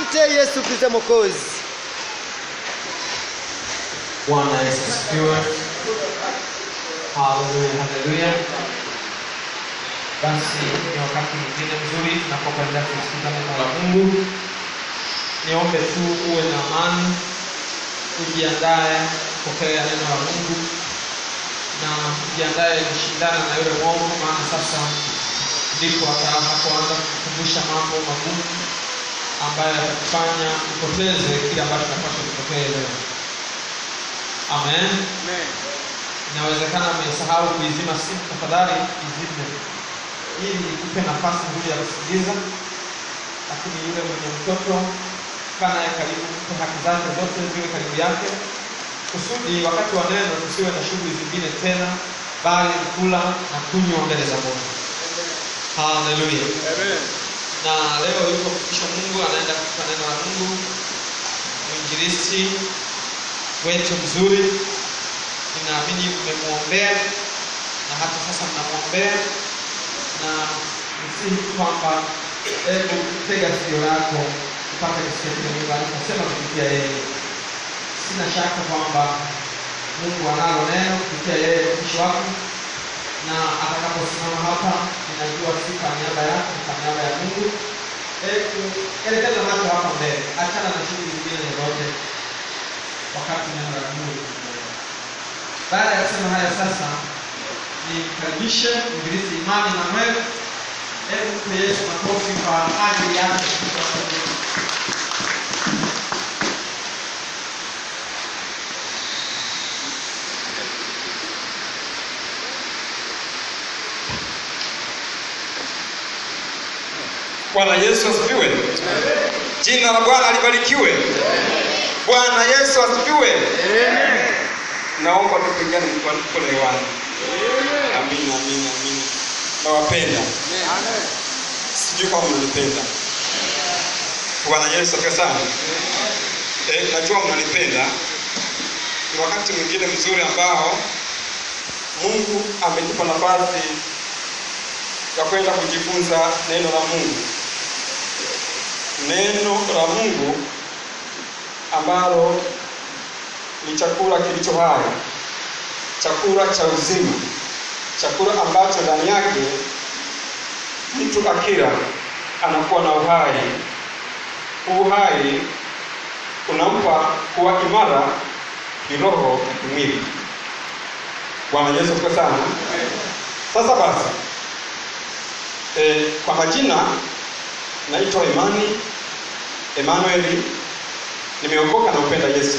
Asante Yesu Kristo Mwokozi. Bwana Yesu asifiwe. Haleluya, haleluya. Basi ni wakati mwingine mzuri tunapokwenda kusikiza neno la Mungu. Niombe tu uwe na amani, ujiandae kupokea neno la Mungu na ujiandae kushindana na yule mwovu, maana sasa ndipo atakapoanza kukumbusha mambo magumu ambayo yatakufanya upoteze kile ambacho tunapaswa kupokea leo. Amen. Inawezekana umesahau kuizima simu, tafadhali izime ili ikupe nafasi nzuri ya kusikiliza. Lakini yule mwenye mtoto kaa naye karibu, mpe haki zake zote ziwe karibu yake, kusudi wakati wa neno tusiwe na shughuli zingine tena, bali ni kula na kunywa mbele za Mungu. Haleluya. Na leo yuko mtumishi wa Mungu anaenda kutupa neno la Mungu, mwinjilisti wetu mzuri. Ninaamini mmemwombea na hata sasa mnamwombea, na msihi kwamba hebu tega sikio lako upate kusikia kile Mungu anasema kupitia yeye. Sina shaka kwamba Mungu analo neno kupitia yeye mtumishi wako, na atakaposimama hapa, ninajua si kwa niaba yako, ni kwa niaba ya Mungu. Hebu elekeza macho hapa mbele, achana na shughuli zingine zozote wakati neno la Mungu linaendelea. Baada ya kusema haya, sasa nimkaribishe mwinjilisti Imani Manuel. Hebu mpe Yesu makofi kwa ajili yake. Bwana Yesu asifiwe. Jina la Bwana libarikiwe. Bwana Yesu asifiwe. Naomba tupigane kwa mkono hewani. Amina, amina, amina. Nawapenda. Sijui kama mnanipenda. Bwana Yesu asifiwe sana. Eh, najua mnanipenda. Ni wakati mwingine mzuri ambao Mungu ametupa nafasi ya kwenda kujifunza neno la Mungu. Neno la Mungu ambalo ni chakula kilicho hai, chakula cha uzima, chakula ambacho ndani yake mtu akila anakuwa na uhai. Uhai unampa kuwa imara kiroho na kimwili. Bwana Yesu asifiwe sana. Sasa basi, e, kwa majina naitwa Imani Emmanuel, nimeokoka na upenda Yesu.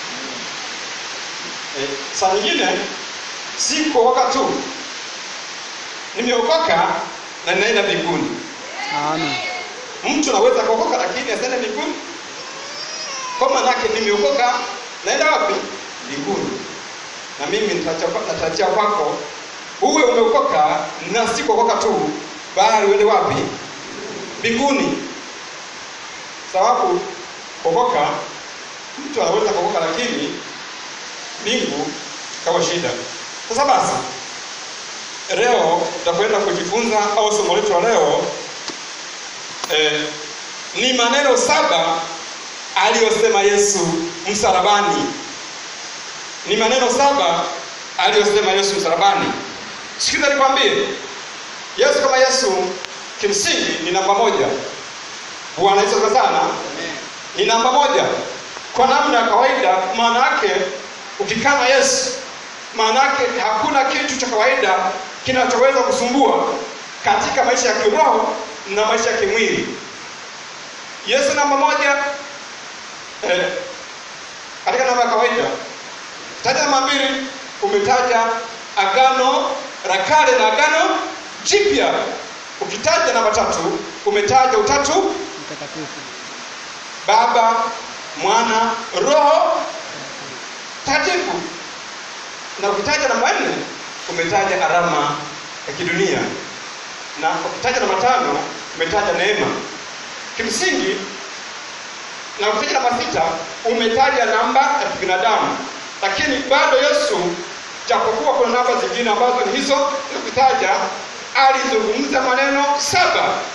E, saa nyingine si kuokoka tu, nimeokoka na ninaenda mbinguni. Amen. Mtu anaweza kuokoka lakini asiende mbinguni, kwa maanake nimeokoka, naenda wapi? Mbinguni. Na mimi nitacha- natarajia kwako uwe umeokoka na si kuokoka tu, bali uende wapi? Mbinguni. Sababu kuokoka, mtu anaweza kuokoka lakini mbingu kawa shida. Sasa basi, leo tutakwenda kujifunza au somo letu la leo eh, ni maneno saba aliyosema Yesu msalabani. Ni maneno saba aliyosema Yesu msalabani. Sikiza nikwambie, Yesu kama Yesu kimsingi ni namba moja. Bwana Yesu asifiwe sana. Ni namba moja kwa namna ya kawaida. Maana yake ukikaa na Yesu, maana yake hakuna kitu cha kawaida kinachoweza kusumbua katika maisha ya kiroho na maisha ya kimwili. Yesu namba moja eh, katika namba ya kawaida. Taja namba mbili, umetaja agano la kale na agano jipya. Ukitaja namba tatu, umetaja utatu Mtakatifu. Baba, Mwana, Roho Takatifu. Na ukitaja namba nne, umetaja alama ya kidunia, na ukitaja namba tano, umetaja neema kimsingi, na ukitaja namba sita, umetaja namba ya kibinadamu. Lakini bado Yesu, japokuwa kuna namba zingine ambazo ni hizo ukitaja, alizungumza maneno saba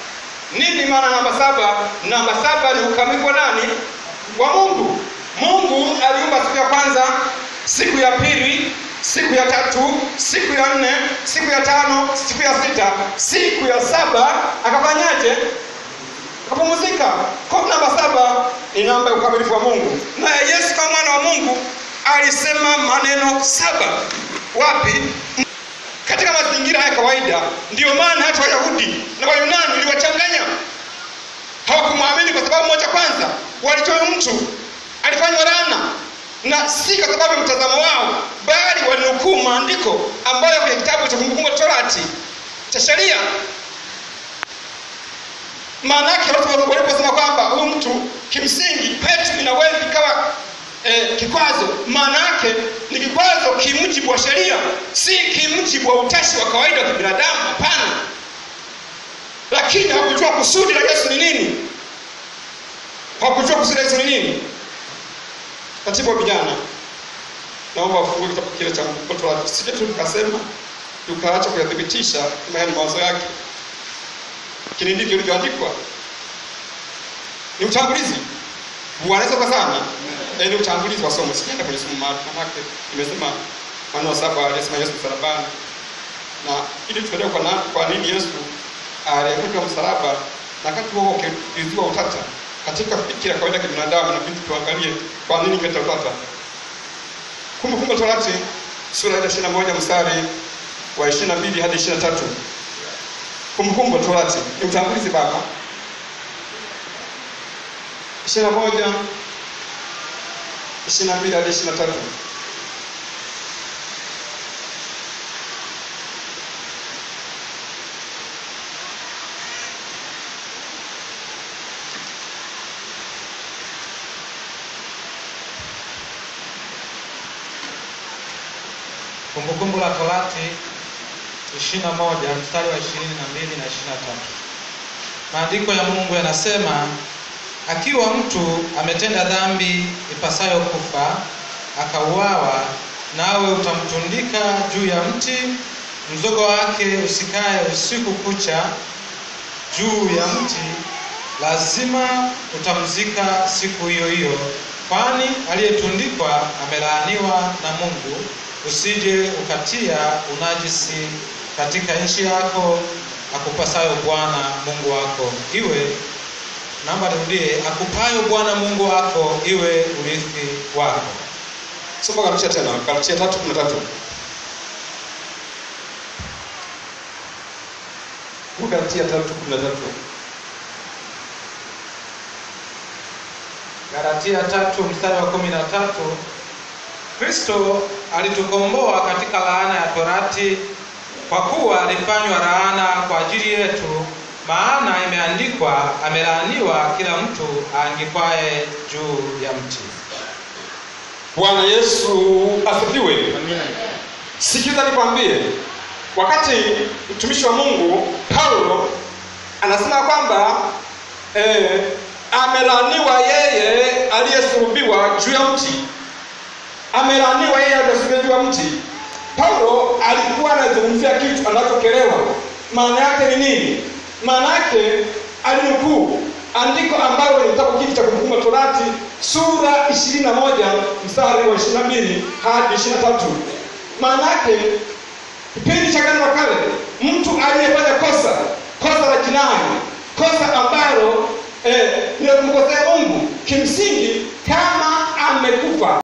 nini maana namba saba namba saba ni ukamilifu wa nani wa mungu mungu aliumba siku ya kwanza siku ya pili siku ya tatu siku ya nne siku ya tano siku ya sita siku ya saba akafanyaje akapumzika kwa namba saba ni namba ya ukamilifu wa mungu naye yesu kama mwana wa mungu alisema maneno saba wapi katika mazingira ya kawaida ndiyo maana hata wayahudi na wayunani iliwachanganya hawakumwamini kwa sababu moja kwanza walitoa mtu alifanywa laana na si kwa sababu ya mtazamo wao bali walinukuu maandiko ambayo kwenye kitabu cha kumbukumbu la torati cha sheria maana yake watu waliposema kwamba huyu mtu kimsingi kwetu inaweza ikawa eh, kikwazo maana yake ni kikwazo kimjibu wa sheria si kimjibu wa utashi wa kawaida wa kibinadamu hapana lakini hakujua kusudi la yesu ni nini hakujua kusudi la yesu ni nini katibu wa vijana naomba wafungue kitabu kile cha Torati sije tu tukasema tukaacha kuyathibitisha kama ni mawazo yake lakini ndivyo ilivyoandikwa ni utangulizi wanaweza kwa sana e, ni utangulizi wa somo sikienda kwenye somo maalum manake nimesema maneno saba aliyesema yesu msalabani na ili tuelewe kwa, na, kwa nini yesu alianguka msalaba na wakati huo ukizua utata katika fikira kawaida ya kibinadamu na vitu tuangalie kwa nini kuleta utata kumbukumbu la torati sura ya ishiri na moja mstari wa ishiri na mbili hadi ishiri na tatu kumbukumbu la torati ni utangulizi baba ishiri na moja ishiri na mbili hadi ishiri na tatu Kumbukumbu la Torati 21 mstari wa 22 na 23. Maandiko ya Mungu yanasema, akiwa mtu ametenda dhambi ipasayo kufa, akauawa, nawe utamtundika juu ya mti, mzogo wake usikae usiku kucha juu ya mti, lazima utamzika siku hiyo hiyo, kwani aliyetundikwa amelaaniwa na Mungu usije ukatia unajisi katika nchi yako akupasayo Bwana Mungu wako iwe naomba nirudie, akupayo Bwana Mungu wako iwe urithi wako. soma Galatia tena Galatia tatu kumi na tatu Galatia tatu kumi na tatu Galatia tatu mstari wa kumi na tatu Kristo alitukomboa katika laana ya torati kwa kuwa alifanywa laana kwa ajili yetu, maana imeandikwa, amelaaniwa kila mtu aangikwaye juu ya mti. Bwana Yesu asifiwe. Amina. Sikiza nikwambie, wakati mtumishi wa Mungu Paulo anasema kwamba eh, amelaaniwa yeye aliyesulubiwa juu ya mti, amelaaniwa yeye aliyesulubiwa juu ya mti. Paulo alikuwa anazungumzia kitu anachokelewa. Maana yake ni nini? Maana yake alinukuu andiko ambalo ni kitabu hiki cha Kumbukumbu la Torati sura ishirini na moja mstari wa ishirini na mbili hadi ishirini na tatu maana yake kipindi cha Agano la Kale, mtu aliyefanya kosa kosa la jinai, kosa ambalo eh, ni la kumkosea Mungu, kimsingi kama amekufa